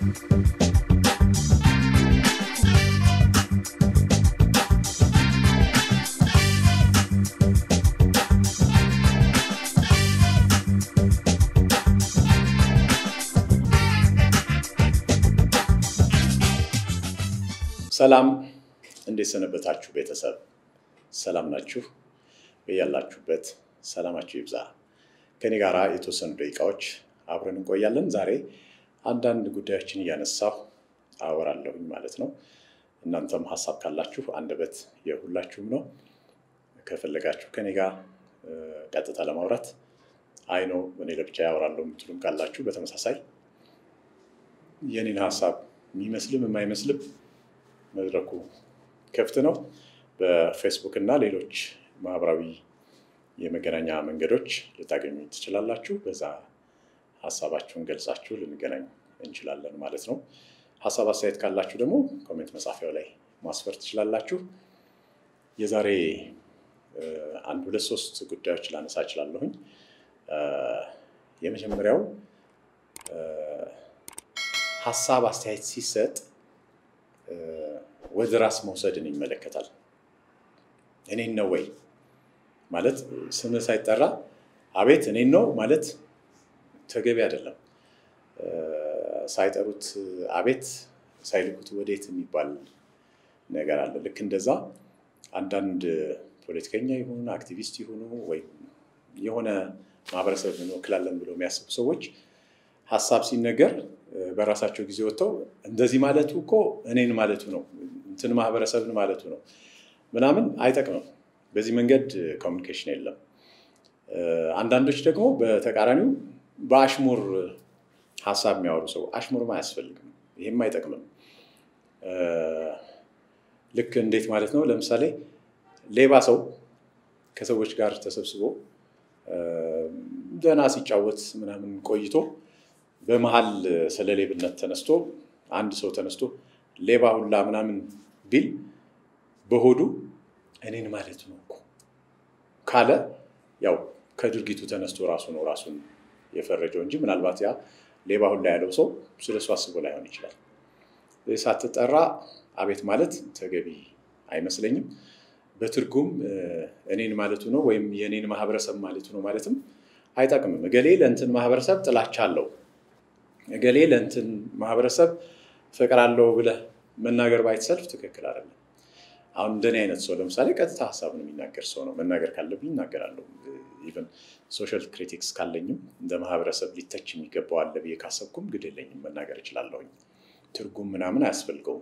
ሰላም እንዴት ሰነበታችሁ? ቤተሰብ ሰላም ናችሁ? በያላችሁበት ሰላማችሁ ይብዛ። ከኔ ጋር የተወሰኑ ደቂቃዎች አብረን እንቆያለን። ዛሬ አንዳንድ ጉዳዮችን እያነሳሁ አወራለሁኝ ማለት ነው። እናንተም ሀሳብ ካላችሁ አንደበት የሁላችሁም ነው። ከፈለጋችሁ ከኔ ጋር ቀጥታ ለማውራት አይ ነው እኔ ለብቻ ያወራለሁ የምትሉም ካላችሁ በተመሳሳይ የኔን ሀሳብ የሚመስልም የማይመስልም መድረኩ ክፍት ነው። በፌስቡክ እና ሌሎች ማህበራዊ የመገናኛ መንገዶች ልታገኙ ትችላላችሁ። በዛ ሀሳባችሁን ገልጻችሁ ልንገናኝ እንችላለን ማለት ነው። ሀሳብ አስተያየት ካላችሁ ደግሞ ኮሜንት መጻፊያው ላይ ማስፈር ትችላላችሁ። የዛሬ አንድ ሁለት ሶስት ጉዳዮች ላነሳ እችላለሁኝ። የመጀመሪያው ሀሳብ አስተያየት ሲሰጥ ወደ ራስ መውሰድን ይመለከታል። እኔን ነው ወይ ማለት ስምህ ሳይጠራ አቤት እኔን ነው ማለት ተገቢ አይደለም። ሳይጠሩት አቤት ሳይልኩት ወዴት የሚባል ነገር አለ። ልክ እንደዛ አንዳንድ ፖለቲከኛ ይሁኑ አክቲቪስት ይሁኑ ወይም የሆነ ማህበረሰብ እንወክላለን ብለው የሚያስቡ ሰዎች ሀሳብ ሲነገር በራሳቸው ጊዜ ወጥተው እንደዚህ ማለቱ እኮ እኔን ማለቱ ነው እንትን ማህበረሰብን ማለቱ ነው ምናምን አይጠቅምም። በዚህ መንገድ ኮሚኒኬሽን የለም። አንዳንዶች ደግሞ በተቃራኒው በአሽሙር ሀሳብ የሚያወሩ ሰው አሽሙርም አያስፈልግም፣ ይህም አይጠቅምም። ልክ እንዴት ማለት ነው? ለምሳሌ ሌባ ሰው ከሰዎች ጋር ተሰብስቦ ደህና ሲጫወት ምናምን ቆይቶ በመሀል ስለ ሌብነት ተነስቶ አንድ ሰው ተነስቶ ሌባ ሁላ ምናምን ቢል በሆዱ እኔን ማለት ነው እኮ ካለ ያው ከድርጊቱ ተነስቶ ራሱ ነው ራሱን የፈረጀው እንጂ ምናልባት ያ ሌባ ሁላ ያለው ሰው ስለ እሱ አስቦ ላይሆን ይችላል። ሳትጠራ አቤት ማለት ተገቢ አይመስለኝም። በትርጉም እኔን ማለቱ ነው ወይም የእኔን ማህበረሰብ ማለቱ ነው ማለትም አይጠቅምም። እገሌ ለእንትን ማህበረሰብ ጥላቻ አለው እገሌ ለእንትን ማህበረሰብ ፍቅር አለው ብለህ መናገር ባይተሰልፍ ትክክል አይደለም። አሁን እንደኔ አይነት ሰው ለምሳሌ ቀጥታ ሀሳብን የሚናገር ሰው ነው። መናገር ካለብኝ እናገራለሁ። ኢቨን ሶሻል ክሪቲክስ ካለኝም እንደ ማህበረሰብ ሊተች የሚገባው አለ ብዬ ካሰብኩም ግድ የለኝም መናገር እችላለሁኝ። ትርጉም ምናምን አያስፈልገውም።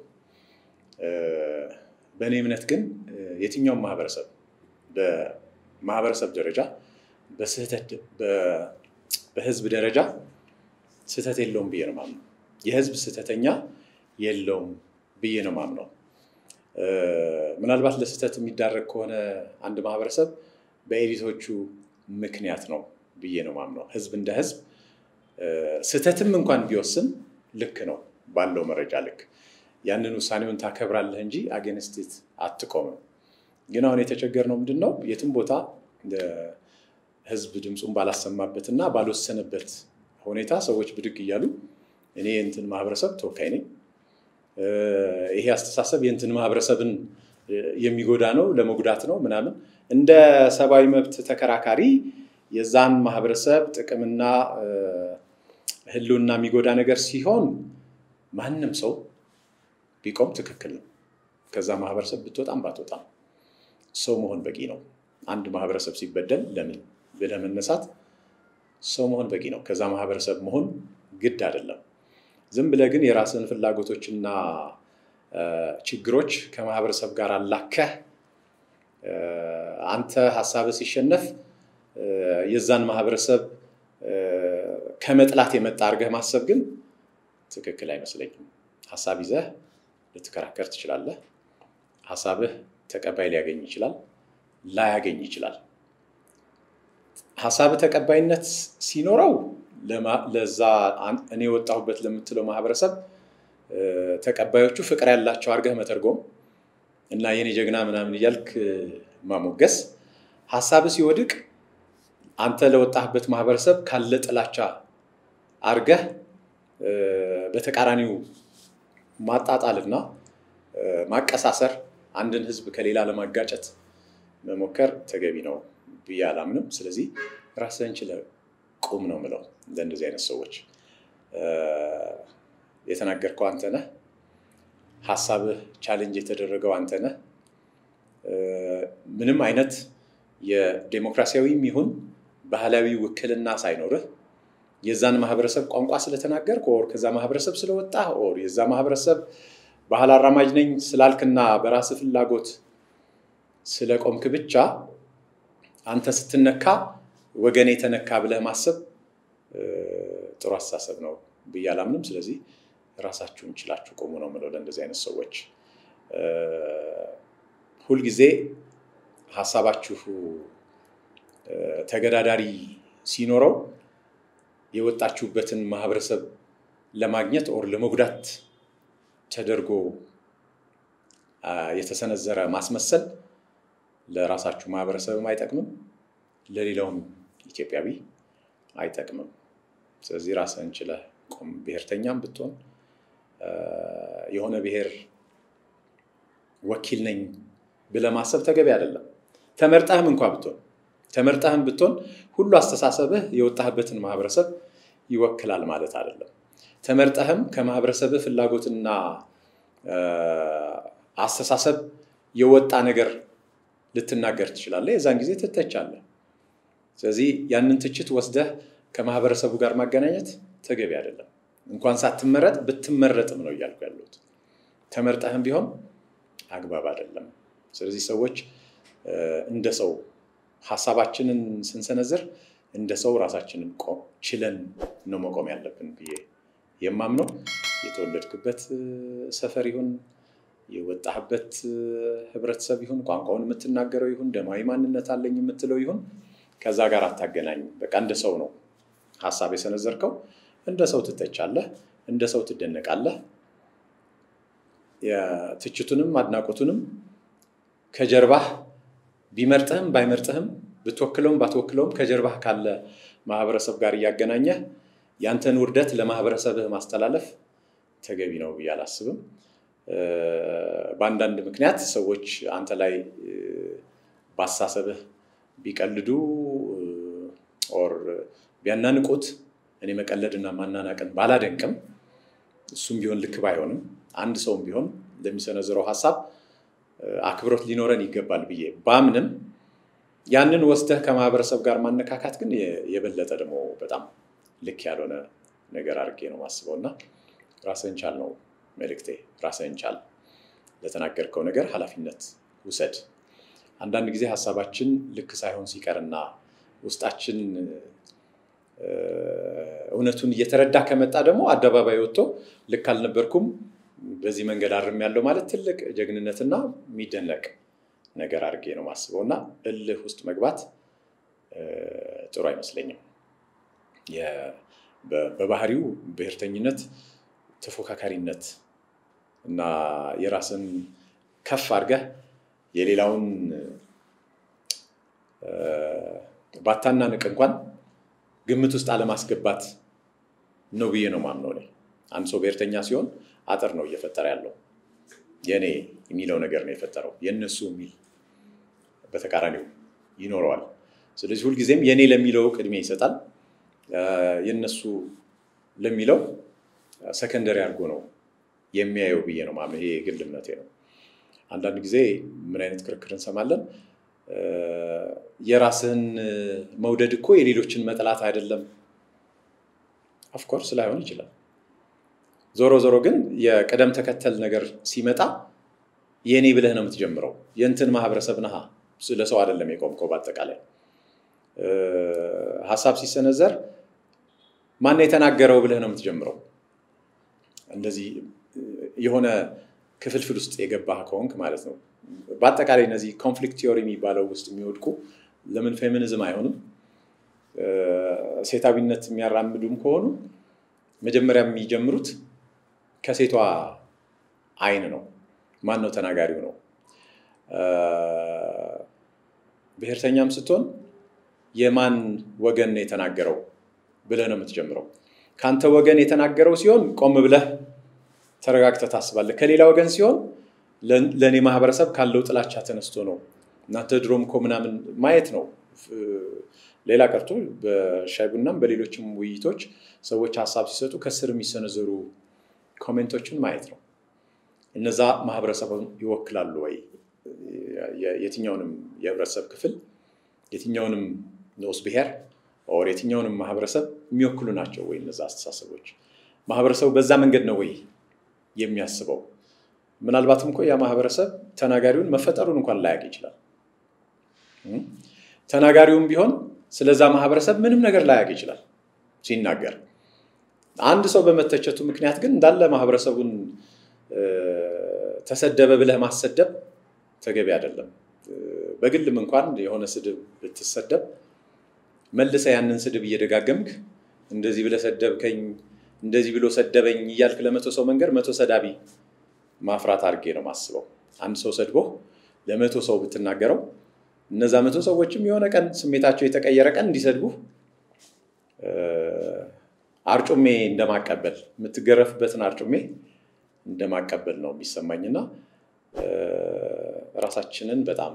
በእኔ እምነት ግን የትኛውም ማህበረሰብ በማህበረሰብ ደረጃ በስህተት በህዝብ ደረጃ ስህተት የለውም ብዬ ነው ማምነው። የህዝብ ስህተተኛ የለውም ብዬ ነው ማምነው። ምናልባት ለስህተት የሚዳረግ ከሆነ አንድ ማህበረሰብ በኤሊቶቹ ምክንያት ነው ብዬ ነው ማምነው። ህዝብ እንደ ህዝብ ስህተትም እንኳን ቢወስን ልክ ነው ባለው መረጃ ልክ ያንን ውሳኔውን ታከብራለህ እንጂ አጌንስቲት አትቆምም። ግን አሁን የተቸገርነው ምንድን ነው? የትም ቦታ ህዝብ ድምፁን ባላሰማበት እና ባልወሰነበት ሁኔታ ሰዎች ብድግ እያሉ እኔ የእንትን ማህበረሰብ ተወካይ ነኝ፣ ይሄ አስተሳሰብ የእንትን ማህበረሰብን የሚጎዳ ነው፣ ለመጉዳት ነው ምናምን እንደ ሰብአዊ መብት ተከራካሪ የዛን ማህበረሰብ ጥቅምና ህልውና የሚጎዳ ነገር ሲሆን ማንም ሰው ቢቆም ትክክል ነው። ከዛ ማህበረሰብ ብትወጣም ባትወጣም ሰው መሆን በቂ ነው። አንድ ማህበረሰብ ሲበደል ለምን ብለህ መነሳት ሰው መሆን በቂ ነው። ከዛ ማህበረሰብ መሆን ግድ አይደለም። ዝም ብለህ ግን የራስን ፍላጎቶችና ችግሮች ከማህበረሰብ ጋር አላከህ አንተ ሀሳብ ሲሸነፍ የዛን ማህበረሰብ ከመጥላት የመጣ አድርገህ ማሰብ ግን ትክክል አይመስለኝም። ሀሳብ ይዘህ ልትከራከር ትችላለህ። ሀሳብህ ተቀባይ ሊያገኝ ይችላል፣ ላያገኝ ይችላል። ሀሳብህ ተቀባይነት ሲኖረው ለዛ እኔ የወጣሁበት ለምትለው ማህበረሰብ ተቀባዮቹ ፍቅር ያላቸው አድርገህ መተርጎም እና የኔ ጀግና ምናምን እያልክ ማሞገስ፣ ሀሳብህ ሲወድቅ አንተ ለወጣህበት ማህበረሰብ ካለ ጥላቻ አድርገህ በተቃራኒው ማጣጣልና ማቀሳሰር አንድን ህዝብ ከሌላ ለማጋጨት መሞከር ተገቢ ነው ብዬ አላምንም። ስለዚህ ራስህን ችለህ ቁም ነው ምለው ለእንደዚህ አይነት ሰዎች። የተናገርከው አንተ ነህ። ሀሳብህ ቻሌንጅ የተደረገው አንተ ነህ። ምንም አይነት የዴሞክራሲያዊም ይሁን ባህላዊ ውክልና ሳይኖርህ የዛን ማህበረሰብ ቋንቋ ስለተናገርክ ኦር ከዛ ማህበረሰብ ስለወጣህ ኦር የዛ ማህበረሰብ ባህል አራማጅ ነኝ ስላልክና በራስ ፍላጎት ስለቆምክ ብቻ አንተ ስትነካ ወገን የተነካ ብለህ ማሰብ ጥሩ አስተሳሰብ ነው ብዬ አላምንም። ስለዚህ ራሳችሁን ችላችሁ ቆሙ ነው የምለው ለእንደዚህ አይነት ሰዎች። ሁልጊዜ ሀሳባችሁ ተገዳዳሪ ሲኖረው የወጣችሁበትን ማህበረሰብ ለማግኘት ኦር ለመጉዳት ተደርጎ የተሰነዘረ ማስመሰል ለራሳችሁ ማህበረሰብም አይጠቅምም፣ ለሌላውም ኢትዮጵያዊ አይጠቅምም። ስለዚህ ራስህን ችለህ ቁም። ብሔርተኛም ብትሆን የሆነ ብሔር ወኪል ነኝ ብለህ ማሰብ ተገቢ አይደለም። ተመርጠህም እንኳ ብትሆን ተመርጠህም ብትሆን ሁሉ አስተሳሰብህ የወጣህበትን ማህበረሰብ ይወክላል ማለት አይደለም። ተመርጠህም ከማህበረሰብህ ፍላጎትና አስተሳሰብ የወጣ ነገር ልትናገር ትችላለህ። የዛን ጊዜ ትተቻለህ። ስለዚህ ያንን ትችት ወስደህ ከማህበረሰቡ ጋር ማገናኘት ተገቢ አይደለም። እንኳን ሳትመረጥ ብትመረጥም ነው እያልኩ ያለሁት። ተመርጠህም ቢሆን አግባብ አይደለም። ስለዚህ ሰዎች እንደ ሰው ሀሳባችንን ስንሰነዝር እንደ ሰው ራሳችንን ችለን ነው መቆም ያለብን ብዬ የማምነው። የተወለድክበት ሰፈር ይሁን የወጣህበት ህብረተሰብ ይሁን ቋንቋውን የምትናገረው ይሁን ደማዊ ማንነት አለኝ የምትለው ይሁን ከዛ ጋር አታገናኝ። በቃ እንደ ሰው ነው ሀሳብ የሰነዘርከው። እንደ ሰው ትተቻለህ፣ እንደ ሰው ትደነቃለህ። ትችቱንም አድናቆቱንም ከጀርባህ ቢመርጥህም ባይመርጥህም ብትወክለውም ባትወክለውም ከጀርባህ ካለ ማህበረሰብ ጋር እያገናኘህ ያንተን ውርደት ለማህበረሰብህ ማስተላለፍ ተገቢ ነው ብዬ አላስብም። በአንዳንድ ምክንያት ሰዎች አንተ ላይ ባሳሰብህ ቢቀልዱ ኦር ቢያናንቁት እኔ መቀለድና ማናናቅን ባላደንቅም እሱም ቢሆን ልክ ባይሆንም አንድ ሰውም ቢሆን ለሚሰነዝረው ሀሳብ አክብሮት ሊኖረን ይገባል ብዬ ባምንም ያንን ወስደህ ከማህበረሰብ ጋር ማነካካት ግን የበለጠ ደግሞ በጣም ልክ ያልሆነ ነገር አድርጌ ነው ማስበው እና ራስህን ቻል ነው መልእክቴ። ራስህን ቻል። ለተናገርከው ነገር ኃላፊነት ውሰድ። አንዳንድ ጊዜ ሀሳባችን ልክ ሳይሆን ሲቀርና ውስጣችን እውነቱን እየተረዳ ከመጣ ደግሞ አደባባይ ወጥቶ ልክ አልነበርኩም በዚህ መንገድ አርም ያለው ማለት ትልቅ ጀግንነትና የሚደነቅ ነገር አድርጌ ነው ማስበው እና እልህ ውስጥ መግባት ጥሩ አይመስለኝም። በባህሪው ብሔርተኝነት ተፎካካሪነት እና የራስን ከፍ አድርገህ የሌላውን ባታናንቅ እንኳን ግምት ውስጥ አለማስገባት ነው ብዬ ነው ማምነው። እኔ አንድ ሰው ብሔርተኛ ሲሆን አጥር ነው እየፈጠረ ያለው። የኔ የሚለው ነገር ነው የፈጠረው። የእነሱ የሚል በተቃራኒው ይኖረዋል። ስለዚህ ሁልጊዜም የኔ ለሚለው ቅድሚያ ይሰጣል። የእነሱ ለሚለው ሰከንደሪ አድርጎ ነው የሚያየው ብዬ ነው ማምነው። ይሄ የግል እምነቴ ነው። አንዳንድ ጊዜ ምን አይነት ክርክር እንሰማለን? የራስህን መውደድ እኮ የሌሎችን መጥላት አይደለም። ኦፍኮርስ ላይሆን ይችላል። ዞሮ ዞሮ ግን የቅደም ተከተል ነገር ሲመጣ የእኔ ብለህ ነው የምትጀምረው። የእንትን ማህበረሰብ ነሃ፣ ለሰው አይደለም የቆምከው። በአጠቃላይ ሀሳብ ሲሰነዘር ማን የተናገረው ብለህ ነው የምትጀምረው። እንደዚህ የሆነ ክፍልፍል ውስጥ የገባህ ከሆንክ ማለት ነው። በአጠቃላይ እነዚህ ኮንፍሊክት ቲዮሪ የሚባለው ውስጥ የሚወድቁ ለምን ፌሚኒዝም አይሆንም? ሴታዊነት የሚያራምዱም ከሆኑ መጀመሪያ የሚጀምሩት ከሴቷ አይን ነው። ማን ነው ተናጋሪው ነው። ብሔርተኛም ስትሆን የማን ወገን ነው የተናገረው ብለህ ነው የምትጀምረው። ከአንተ ወገን የተናገረው ሲሆን ቆም ብለህ ተረጋግተህ ታስባለህ። ከሌላ ወገን ሲሆን ለእኔ ማህበረሰብ ካለው ጥላቻ ተነስቶ ነው እናንተ ድሮም እኮ ምናምን ማየት ነው። ሌላ ቀርቶ በሻይ ቡናም በሌሎችም ውይይቶች ሰዎች ሀሳብ ሲሰጡ ከስር የሚሰነዘሩ ኮሜንቶችን ማየት ነው። እነዛ ማህበረሰቡን ይወክላሉ ወይ? የትኛውንም የህብረተሰብ ክፍል የትኛውንም ንዑስ ብሔር ኦር የትኛውንም ማህበረሰብ የሚወክሉ ናቸው ወይ? እነዛ አስተሳሰቦች ማህበረሰቡ በዛ መንገድ ነው ወይ የሚያስበው? ምናልባትም እኮ ያ ማህበረሰብ ተናጋሪውን መፈጠሩን እንኳን ላያውቅ ይችላል። ተናጋሪውም ቢሆን ስለዛ ማህበረሰብ ምንም ነገር ላያውቅ ይችላል ሲናገር። አንድ ሰው በመተቸቱ ምክንያት ግን እንዳለ ማህበረሰቡን ተሰደበ ብለህ ማሰደብ ተገቢ አይደለም። በግልም እንኳን የሆነ ስድብ ብትሰደብ መልሰ ያንን ስድብ እየደጋገምክ እንደዚህ ብለህ ሰደብከኝ፣ እንደዚህ ብሎ ሰደበኝ እያልክ ለመቶ ሰው መንገድ መቶ ሰዳቢ ማፍራት አድርጌ ነው ማስበው። አንድ ሰው ሰድቦ ለመቶ ሰው ብትናገረው እነዛ መቶ ሰዎችም የሆነ ቀን ስሜታቸው የተቀየረ ቀን እንዲሰድቡ አርጩሜ እንደማቀበል የምትገረፍበትን አርጩሜ እንደማቀበል ነው የሚሰማኝና ራሳችንን በጣም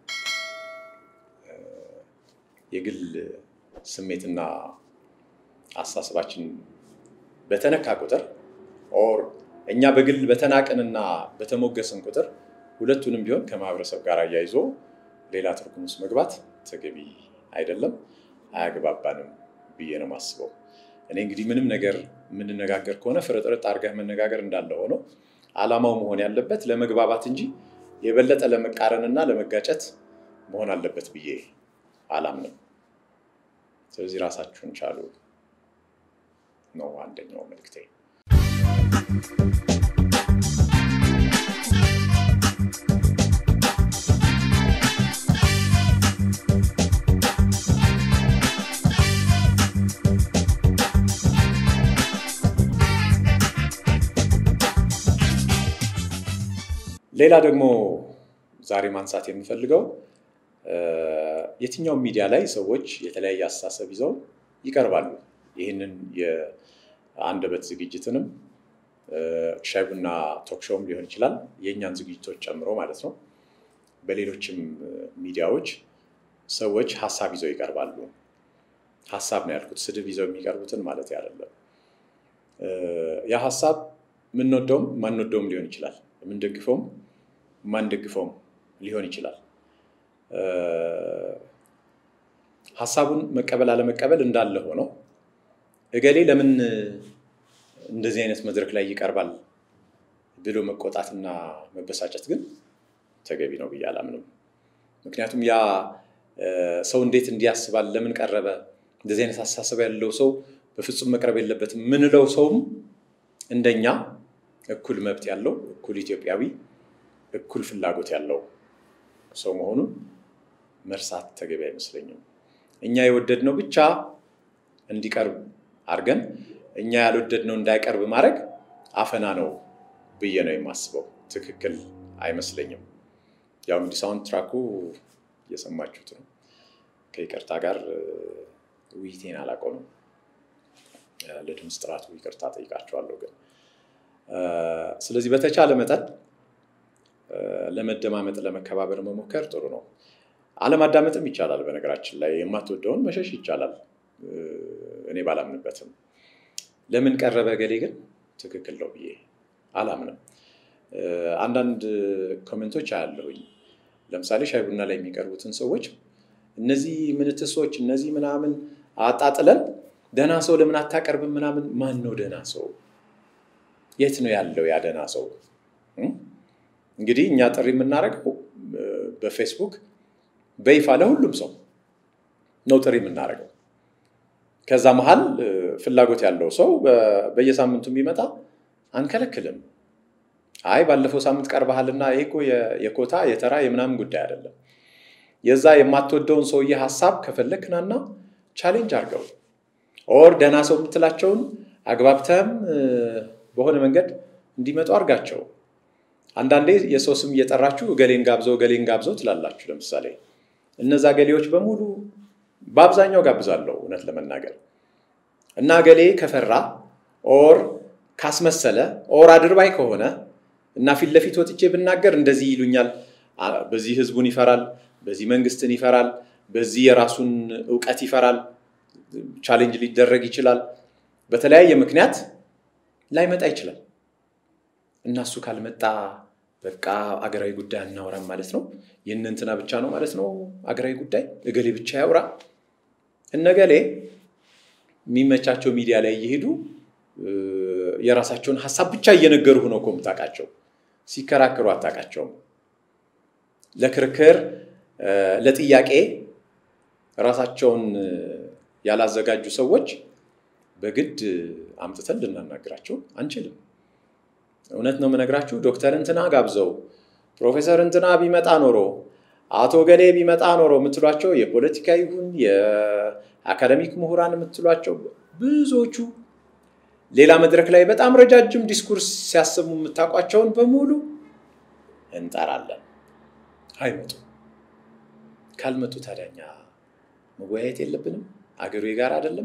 የግል ስሜትና አስተሳሰባችን በተነካ ቁጥር ኦር እኛ በግል በተናቅንና በተሞገስን ቁጥር ሁለቱንም ቢሆን ከማህበረሰብ ጋር አያይዞ ሌላ ትርጉም ውስጥ መግባት ተገቢ አይደለም፣ አያግባባንም ብዬ ነው የማስበው። እኔ እንግዲህ ምንም ነገር የምንነጋገር ከሆነ ፍርጥርጥ አድርገህ መነጋገር እንዳለ ሆኖ ዓላማው መሆን ያለበት ለመግባባት እንጂ የበለጠ ለመቃረንና ለመጋጨት መሆን አለበት ብዬ አላምንም። ስለዚህ ራሳችሁን ቻሉ ነው አንደኛው መልክቴ። ሌላ ደግሞ ዛሬ ማንሳት የምፈልገው የትኛውም ሚዲያ ላይ ሰዎች የተለያየ አስተሳሰብ ይዘው ይቀርባሉ። ይህንን የአንደበት ዝግጅትንም ሻይ ቡና ቶክሾውም ሊሆን ይችላል የእኛን ዝግጅቶች ጨምሮ ማለት ነው። በሌሎችም ሚዲያዎች ሰዎች ሀሳብ ይዘው ይቀርባሉ። ሀሳብ ነው ያልኩት፣ ስድብ ይዘው የሚቀርቡትን ማለት አይደለም። ያ ሀሳብ የምንወደውም ማንወደውም ሊሆን ይችላል። የምንደግፈውም ማንደግፈውም ሊሆን ይችላል። ሀሳቡን መቀበል አለመቀበል እንዳለ ሆነው እገሌ ለምን እንደዚህ አይነት መድረክ ላይ ይቀርባል ብሎ መቆጣትና መበሳጨት ግን ተገቢ ነው ብዬ አላምንም። ምክንያቱም ያ ሰው እንዴት እንዲያስባል ለምን ቀረበ፣ እንደዚህ አይነት አስተሳሰብ ያለው ሰው በፍጹም መቅረብ የለበትም ምንለው ሰውም እንደኛ እኩል መብት ያለው እኩል ኢትዮጵያዊ እኩል ፍላጎት ያለው ሰው መሆኑን መርሳት ተገቢ አይመስለኝም። እኛ የወደድነው ብቻ እንዲቀርብ አድርገን እኛ ያልወደድነው እንዳይቀርብ ማድረግ አፈና ነው ብዬ ነው የማስበው። ትክክል አይመስለኝም። ያው እንግዲህ ሳውንድ ትራኩ እየሰማችሁት ነው። ከይቅርታ ጋር ውይይቴን አላቆምም። ለድምፅ ጥራቱ ይቅርታ ጠይቃቸዋለሁ ግን ስለዚህ በተቻለ መጠን ለመደማመጥ ለመከባበር መሞከር ጥሩ ነው። አለማዳመጥም ይቻላል። በነገራችን ላይ የማትወደውን መሸሽ ይቻላል። እኔ ባላምንበትም ለምን ቀረበ ገሌ ግን ትክክል ነው ብዬ አላምንም። አንዳንድ ኮሜንቶች አያለሁኝ። ለምሳሌ ሻይ ቡና ላይ የሚቀርቡትን ሰዎች እነዚህ ምንትሶች እነዚህ ምናምን አጣጥለን ደህና ሰው ለምን አታቀርብም ምናምን። ማን ነው ደህና ሰው? የት ነው ያለው ያ ደህና ሰው? እንግዲህ እኛ ጥሪ የምናደርገው በፌስቡክ በይፋ ለሁሉም ሰው ነው ጥሪ የምናደርገው። ከዛ መሀል ፍላጎት ያለው ሰው በየሳምንቱ የሚመጣ አንከለክልም። አይ ባለፈው ሳምንት ቀርበሃልና ይሄ እኮ የኮታ የተራ የምናምን ጉዳይ አይደለም። የዛ የማትወደውን ሰውዬ ሀሳብ ከፈለክ ናና ቻሌንጅ አድርገው ኦር ደህና ሰው የምትላቸውን አግባብተህም በሆነ መንገድ እንዲመጡ አድርጋቸው። አንዳንዴ የሰው ስም እየጠራችሁ ገሌን ጋብዘው ገሌን ጋብዘው ትላላችሁ። ለምሳሌ እነዛ ገሌዎች በሙሉ በአብዛኛው ጋብዛለሁ፣ እውነት ለመናገር እና ገሌ ከፈራ ኦር ካስመሰለ ኦር አድርባይ ከሆነ እና ፊት ለፊት ወጥቼ ብናገር እንደዚህ ይሉኛል፣ በዚህ ህዝቡን ይፈራል፣ በዚህ መንግስትን ይፈራል፣ በዚህ የራሱን እውቀት ይፈራል፣ ቻሌንጅ ሊደረግ ይችላል፣ በተለያየ ምክንያት ላይመጣ ይችላል እና እሱ ካልመጣ በቃ አገራዊ ጉዳይ አናወራም ማለት ነው። የእነ እንትና ብቻ ነው ማለት ነው አገራዊ ጉዳይ፣ እገሌ ብቻ ያውራ። እነገሌ የሚመቻቸው ሚዲያ ላይ እየሄዱ የራሳቸውን ሀሳብ ብቻ እየነገሩ ነው እኮ የምታውቃቸው። ሲከራከሩ አታውቃቸውም። ለክርክር ለጥያቄ ራሳቸውን ያላዘጋጁ ሰዎች በግድ አምጥተን ልናናግራቸው አንችልም። እውነት ነው የምነግራችሁ። ዶክተር እንትና ጋብዘው ፕሮፌሰር እንትና ቢመጣ ኖሮ አቶ ገሌ ቢመጣ ኖሮ የምትሏቸው የፖለቲካ ይሁን የአካደሚክ ምሁራን የምትሏቸው ብዙዎቹ ሌላ መድረክ ላይ በጣም ረጃጅም ዲስኩርስ ሲያሰሙ የምታውቋቸውን በሙሉ እንጠራለን። አይመጡ። ካልመጡ ታዲያኛ መወያየት የለብንም? አገሩ የጋራ አይደለም?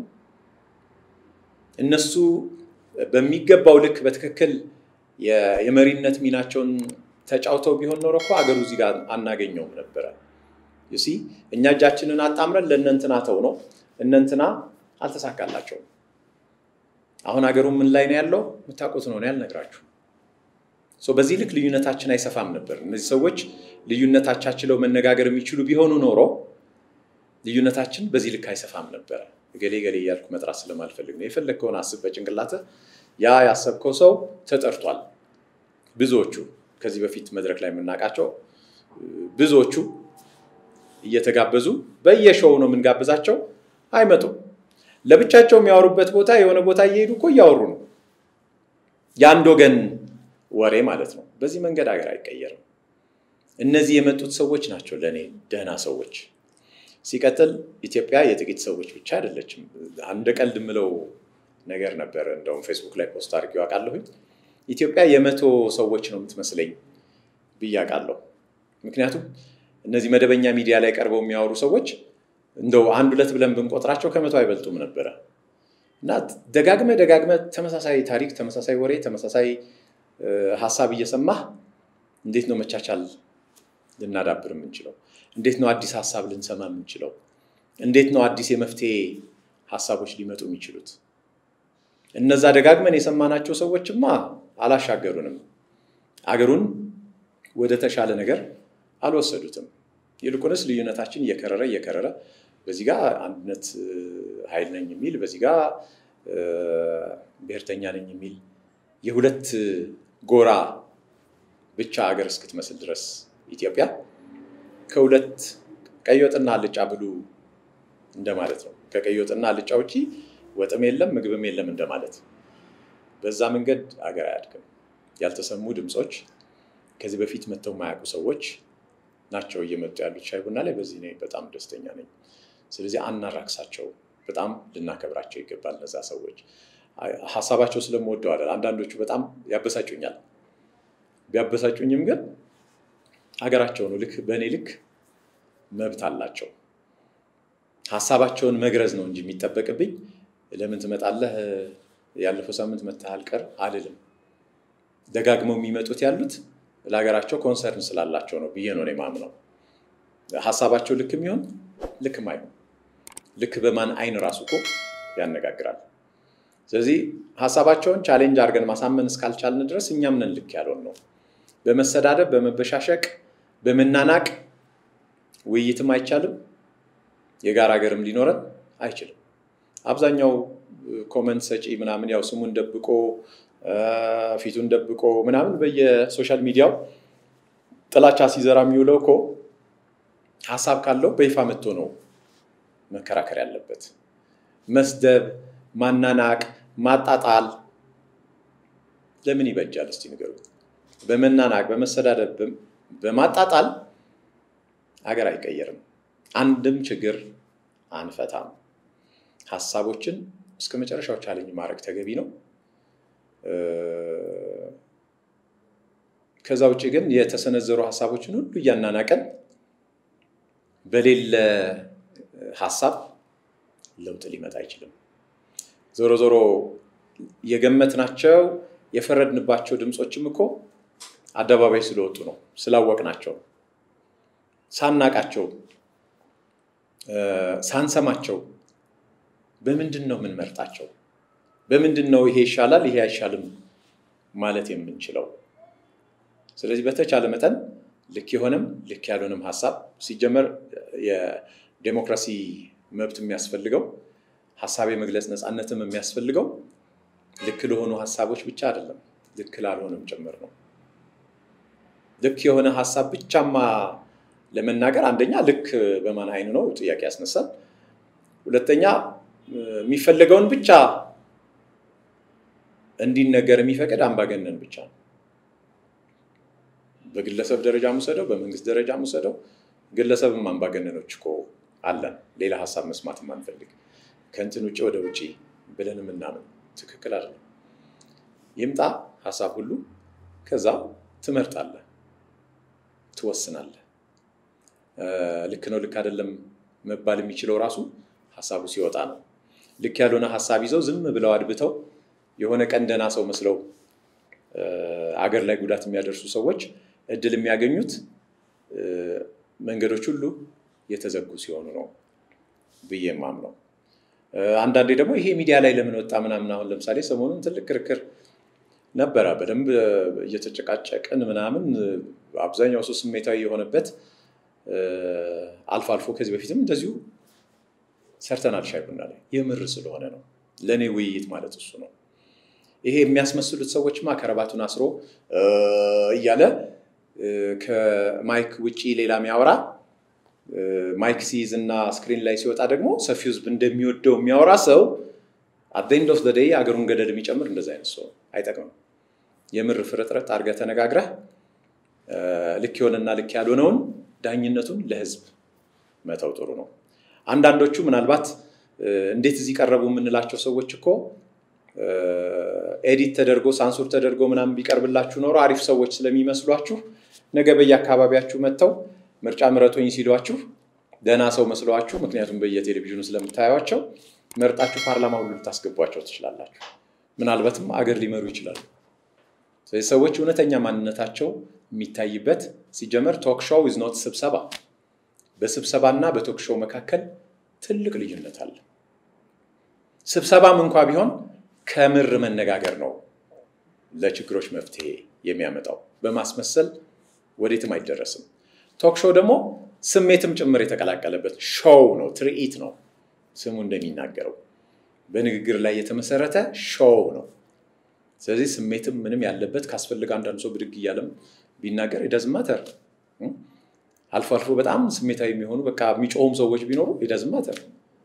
እነሱ በሚገባው ልክ በትክክል የመሪነት ሚናቸውን ተጫውተው ቢሆን ኖሮ እኮ አገሩ እዚህ ጋር አናገኘውም ነበረ። ዩሲ እኛ እጃችንን አጣምረን ለእነንትና ተው ነው። እነንትና አልተሳካላቸውም። አሁን አገሩ ምን ላይ ነው ያለው? የምታውቁት ነው ያልነግራችሁ። በዚህ ልክ ልዩነታችን አይሰፋም ነበር። እነዚህ ሰዎች ልዩነታቻችለው መነጋገር የሚችሉ ቢሆኑ ኖሮ ልዩነታችን በዚህ ልክ አይሰፋም ነበረ። ገሌ ገሌ እያልኩ መጥራት ስለማልፈልግ ነው። የፈለግከውን አስብ በጭንቅላትህ። ያ ያሰብከው ሰው ተጠርቷል። ብዙዎቹ ከዚህ በፊት መድረክ ላይ የምናውቃቸው ብዙዎቹ እየተጋበዙ በየሾው ነው የምንጋብዛቸው፣ አይመጡም። ለብቻቸው የሚያወሩበት ቦታ የሆነ ቦታ እየሄዱ እኮ እያወሩ ነው። የአንድ ወገን ወሬ ማለት ነው። በዚህ መንገድ ሀገር አይቀየርም። እነዚህ የመጡት ሰዎች ናቸው ለእኔ ደህና ሰዎች። ሲቀጥል ኢትዮጵያ የጥቂት ሰዎች ብቻ አይደለችም። አንድ ቀልድ የምለው ነገር ነበር፣ እንደውም ፌስቡክ ላይ ፖስት አድርጌው አውቃለሁኝ። ኢትዮጵያ የመቶ ሰዎች ነው የምትመስለኝ ብዬ አውቃለሁ። ምክንያቱም እነዚህ መደበኛ ሚዲያ ላይ ቀርበው የሚያወሩ ሰዎች እንደው አንድ ሁለት ብለን ብንቆጥራቸው ከመቶ አይበልጡም ነበረ እና ደጋግመ ደጋግመ ተመሳሳይ ታሪክ፣ ተመሳሳይ ወሬ፣ ተመሳሳይ ሀሳብ እየሰማህ እንዴት ነው መቻቻል ልናዳብር የምንችለው? እንዴት ነው አዲስ ሀሳብ ልንሰማ የምንችለው? እንዴት ነው አዲስ የመፍትሄ ሀሳቦች ሊመጡ የሚችሉት? እነዛ ደጋግመን የሰማናቸው ሰዎችማ አላሻገሩንም፣ አገሩን ወደ ተሻለ ነገር አልወሰዱትም። ይልቁንስ ልዩነታችን እየከረረ እየከረረ በዚህ ጋር አንድነት ኃይል ነኝ የሚል በዚህ ጋር ብሔርተኛ ነኝ የሚል የሁለት ጎራ ብቻ ሀገር እስክትመስል ድረስ ኢትዮጵያ ከሁለት ቀይ ወጥና አልጫ ብሉ እንደማለት ነው። ከቀይ ወጥና አልጫ ውጪ ወጥም የለም ምግብም የለም እንደማለት። በዛ መንገድ ሀገር አያድግም። ያልተሰሙ ድምፆች፣ ከዚህ በፊት መጥተው የማያውቁ ሰዎች ናቸው እየመጡ ያሉት ሻይ ቡና ላይ። በዚህ እኔ በጣም ደስተኛ ነኝ። ስለዚህ አናራክሳቸው፣ በጣም ልናከብራቸው ይገባል። እነዛ ሰዎች ሀሳባቸው ስለምወደው አይደል። አንዳንዶቹ በጣም ያበሳጩኛል። ቢያበሳጩኝም ግን ሀገራቸው ነው። ልክ በእኔ ልክ መብት አላቸው። ሀሳባቸውን መግረዝ ነው እንጂ የሚጠበቅብኝ ለምን ትመጣለህ፣ ያለፈው ሳምንት መተህ አልቀር አልልም። ደጋግመው የሚመጡት ያሉት ለሀገራቸው ኮንሰርን ስላላቸው ነው ብዬ ነው እኔ የማምነው። ሀሳባቸው ልክ የሚሆን ልክ ማይሆን ልክ በማን አይን ራሱ እኮ ያነጋግራል። ስለዚህ ሀሳባቸውን ቻሌንጅ አድርገን ማሳመን እስካልቻልን ድረስ እኛም ነን ልክ ያልሆን ነው። በመሰዳደብ በመበሻሸቅ በመናናቅ ውይይትም አይቻልም። የጋራ ሀገርም ሊኖረን አይችልም። አብዛኛው ኮመንት ሰጪ ምናምን ያው ስሙን ደብቆ ፊቱን ደብቆ ምናምን በየሶሻል ሚዲያው ጥላቻ ሲዘራ የሚውለው እኮ ሀሳብ ካለው በይፋ መጥቶ ነው መከራከር ያለበት። መስደብ፣ ማናናቅ፣ ማጣጣል ለምን ይበጃል? እስቲ ንገሩ። በመናናቅ በመሰዳደብ በማጣጣል ሀገር አይቀየርም። አንድም ችግር አንፈታም። ሀሳቦችን እስከ መጨረሻው ቻለኝ ማድረግ ተገቢ ነው። ከዛ ውጭ ግን የተሰነዘሩ ሀሳቦችን ሁሉ እያናናቀን በሌለ ሀሳብ ለውጥ ሊመጣ አይችልም። ዞሮ ዞሮ የገመትናቸው የፈረድንባቸው ድምፆችም እኮ አደባባይ ስለወጡ ነው፣ ስላወቅናቸው፣ ሳናቃቸው፣ ሳንሰማቸው በምንድን ነው የምንመርጣቸው? በምንድን ነው ይሄ ይሻላል ይሄ አይሻልም ማለት የምንችለው? ስለዚህ በተቻለ መጠን ልክ የሆነም ልክ ያልሆነም ሀሳብ ሲጀመር የዴሞክራሲ መብት የሚያስፈልገው ሀሳብ የመግለጽ ነፃነትም የሚያስፈልገው ልክ ለሆኑ ሀሳቦች ብቻ አይደለም፣ ልክ ላልሆነም ጭምር ነው። ልክ የሆነ ሀሳብ ብቻማ ለመናገር አንደኛ ልክ በማን አይን ነው ጥያቄ ያስነሳል። ሁለተኛ የሚፈለገውን ብቻ እንዲነገር የሚፈቅድ አምባገነን ብቻ ነው። በግለሰብ ደረጃ ሙሰደው፣ በመንግስት ደረጃ ሙሰደው፣ ግለሰብም አምባገነኖች እኮ አለን። ሌላ ሀሳብ መስማት ማንፈልግ ከእንትን ውጭ ወደ ውጭ ብለን የምናምን ትክክል አይደለም። ይምጣ ሀሳብ ሁሉ ከዛ ትመርጣለህ፣ ትወስናለህ። ልክ ነው ልክ አይደለም መባል የሚችለው ራሱ ሀሳቡ ሲወጣ ነው። ልክ ያልሆነ ሀሳብ ይዘው ዝም ብለው አድብተው የሆነ ቀን ደህና ሰው መስለው አገር ላይ ጉዳት የሚያደርሱ ሰዎች እድል የሚያገኙት መንገዶች ሁሉ የተዘጉ ሲሆኑ ነው ብዬ የማምነው። አንዳንዴ ደግሞ ይሄ ሚዲያ ላይ ለምን ወጣ ምናምን፣ አሁን ለምሳሌ ሰሞኑን ትልቅ ክርክር ነበረ። በደንብ እየተጨቃጨቅን ምናምን አብዛኛው ሰው ስሜታዊ የሆነበት አልፎ አልፎ ከዚህ በፊትም እንደዚሁ ሰርተናል ሻይ ቡና ላይ የምር ስለሆነ ነው። ለእኔ ውይይት ማለት እሱ ነው። ይሄ የሚያስመስሉት ሰዎችማ ከረባቱን አስሮ እያለ ከማይክ ውጪ ሌላ የሚያወራ ማይክ ሲይዝ እና ስክሪን ላይ ሲወጣ ደግሞ ሰፊው ሕዝብ እንደሚወደው የሚያወራ ሰው አት ኤንድ ኦፍ ዘ ዴይ አገሩን ገደል የሚጨምር እንደዚ አይነት ሰው አይጠቅምም። የምር ፍርጥረት አድርገህ ተነጋግረህ ልክ የሆነና ልክ ያልሆነውን ዳኝነቱን ለሕዝብ መተው ጥሩ ነው። አንዳንዶቹ ምናልባት እንዴት እዚህ ቀረቡ የምንላቸው ሰዎች እኮ ኤዲት ተደርጎ ሳንሱር ተደርጎ ምናምን ቢቀርብላችሁ ኖሮ አሪፍ ሰዎች ስለሚመስሏችሁ ነገ በየአካባቢያችሁ መጥተው ምርጫ ምረጡኝ ሲሏችሁ ደህና ሰው መስለዋችሁ፣ ምክንያቱም በየቴሌቪዥኑ ስለምታዩቸው መርጣችሁ ፓርላማ ሁሉ ልታስገቧቸው ትችላላችሁ። ምናልባትም አገር ሊመሩ ይችላሉ። ስለዚህ ሰዎች እውነተኛ ማንነታቸው የሚታይበት ሲጀመር ቶክ ሾው ኢዝ ኖት ስብሰባ። በስብሰባና በቶክ ሾው መካከል ትልቅ ልዩነት አለ። ስብሰባም እንኳ ቢሆን ከምር መነጋገር ነው ለችግሮች መፍትሄ የሚያመጣው። በማስመሰል ወዴትም አይደረስም። ቶክ ሾው ደግሞ ስሜትም ጭምር የተቀላቀለበት ሾው ነው፣ ትርኢት ነው። ስሙ እንደሚናገረው በንግግር ላይ የተመሰረተ ሾው ነው። ስለዚህ ስሜትም ምንም ያለበት ካስፈልግ አንዳንድ ሰው ብድግ እያለም ቢናገር ይደዝማተር አልፎ አልፎ በጣም ስሜታዊ የሚሆኑ በቃ የሚጮሁም ሰዎች ቢኖሩ ይደዝማተር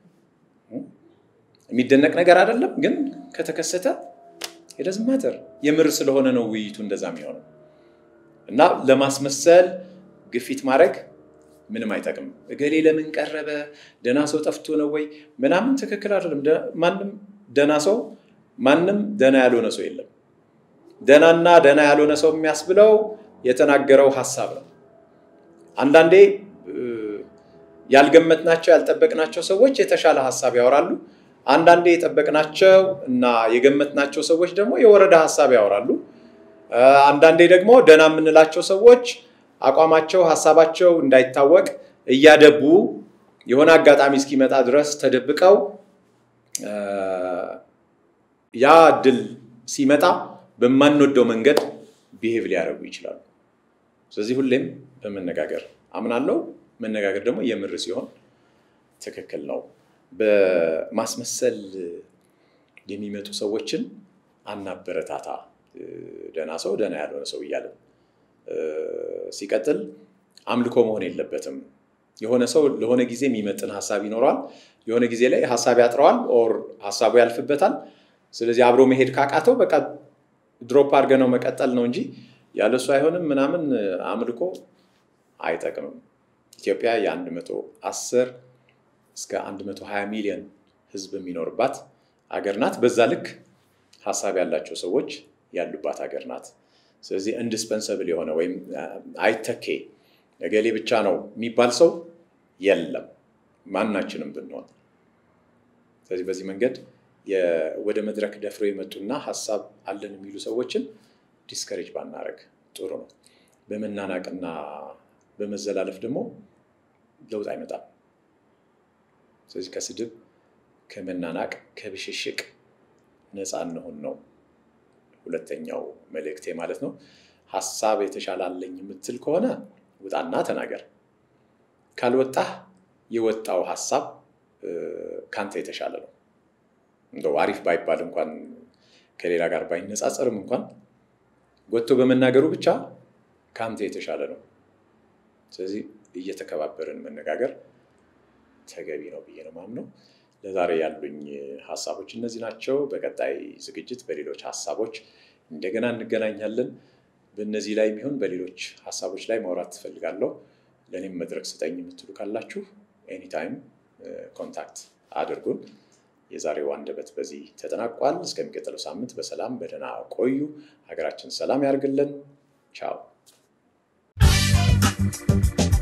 የሚደነቅ ነገር አይደለም፣ ግን ከተከሰተ ይደዝማተር የምር ስለሆነ ነው ውይይቱ እንደዛ የሚሆነው እና ለማስመሰል ግፊት ማድረግ ምንም አይጠቅም። እገሌ ለምን ቀረበ፣ ደህና ሰው ጠፍቶ ነው ወይ ምናምን ትክክል አይደለም። ማንም ደህና ሰው ማንም ደህና ያልሆነ ሰው የለም። ደህናና ደህና ያልሆነ ሰው የሚያስብለው የተናገረው ሀሳብ ነው። አንዳንዴ ያልገመትናቸው ያልጠበቅናቸው ሰዎች የተሻለ ሀሳብ ያወራሉ። አንዳንዴ የጠበቅናቸው እና የገመትናቸው ሰዎች ደግሞ የወረደ ሀሳብ ያወራሉ። አንዳንዴ ደግሞ ደህና የምንላቸው ሰዎች አቋማቸው፣ ሀሳባቸው እንዳይታወቅ እያደቡ የሆነ አጋጣሚ እስኪመጣ ድረስ ተደብቀው ያ እድል ሲመጣ በማንወደው መንገድ ቢሄቭ ሊያደርጉ ይችላሉ። ስለዚህ ሁሌም በመነጋገር አምናለው። መነጋገር ደግሞ የምር ሲሆን ትክክል ነው። በማስመሰል የሚመጡ ሰዎችን አናበረታታ። ደህና ሰው ደህና ያልሆነ ሰው እያለን ሲቀጥል አምልኮ መሆን የለበትም። የሆነ ሰው ለሆነ ጊዜ የሚመጥን ሀሳብ ይኖረዋል። የሆነ ጊዜ ላይ ሀሳብ ያጥረዋል፣ ኦር ሀሳቡ ያልፍበታል። ስለዚህ አብሮ መሄድ ካቃተው በቃ ድሮፕ አድርገ ነው መቀጠል ነው እንጂ ያለሱ አይሆንም ምናምን አምልኮ አይጠቅምም። ኢትዮጵያ የ110 እስከ 120 ሚሊዮን ሕዝብ የሚኖርባት አገር ናት። በዛ ልክ ሀሳብ ያላቸው ሰዎች ያሉባት ሀገር ናት። ስለዚህ ኢንዲስፐንሰብል የሆነ ወይም አይተኬ እገሌ ብቻ ነው የሚባል ሰው የለም፣ ማናችንም ብንሆን። ስለዚህ በዚህ መንገድ ወደ መድረክ ደፍረው የመጡና ሀሳብ አለን የሚሉ ሰዎችን ዲስከሬጅ ባናረግ ጥሩ ነው። በመናናቅና በመዘላለፍ ደግሞ ለውጥ አይመጣም። ስለዚህ ከስድብ፣ ከመናናቅ፣ ከብሽሽቅ ነፃ እንሆን ነው ሁለተኛው መልእክቴ ማለት ነው። ሀሳብ የተሻለ አለኝ የምትል ከሆነ ውጣና ተናገር። ካልወጣህ የወጣው ሀሳብ ካንተ የተሻለ ነው። እንደው አሪፍ ባይባል እንኳን ከሌላ ጋር ባይነጻጸርም እንኳን ወጥቶ በመናገሩ ብቻ ከአንተ የተሻለ ነው። ስለዚህ እየተከባበርን መነጋገር ተገቢ ነው ብዬ ነው ማምነው። ለዛሬ ያሉኝ ሀሳቦች እነዚህ ናቸው። በቀጣይ ዝግጅት በሌሎች ሀሳቦች እንደገና እንገናኛለን። በእነዚህ ላይ የሚሆን በሌሎች ሀሳቦች ላይ ማውራት ትፈልጋለሁ። ለእኔም መድረክ ስጠኝ የምትሉ ካላችሁ ኤኒታይም ኮንታክት አድርጉን። የዛሬው አንደበት በዚህ ተጠናቋል። እስከሚቀጥለው ሳምንት በሰላም በደህና ቆዩ። ሀገራችን ሰላም ያርግልን። ቻው